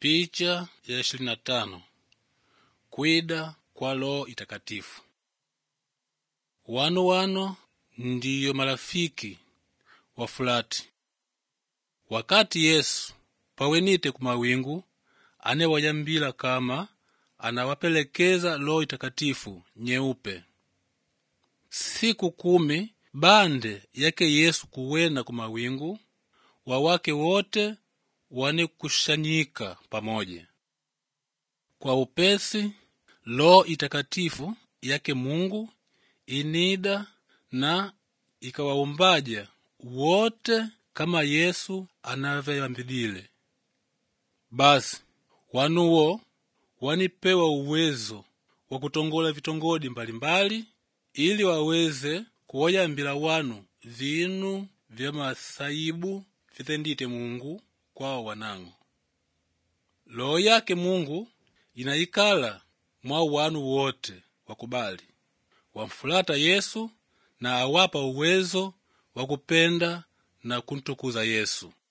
Picha ya ishirini na tano kwida kwa Roho Itakatifu. Wano wano ndiyo marafiki wa fulati wakati Yesu pawenite ku mawingu anewayambila kama anawapelekeza Roho Itakatifu nyeupe. Siku kumi bande yake Yesu kuwena ku mawingu wawake wote wanekushanyika pamoja. Kwa upesi Roho Itakatifu yake Mungu inida na ikawaumbaja wote kama Yesu anavyayambilile. Basi wanuwo wanipewa uwezo wa kutongola vitongodi mbalimbali ili waweze kuwayambila wanu vinu vya masaibu vitendite Mungu kwao wanango. Roho yake Mungu inayikala mwa wanu wote wakubali wamfulata Yesu na awapa uwezo wa kupenda na kuntukuza Yesu.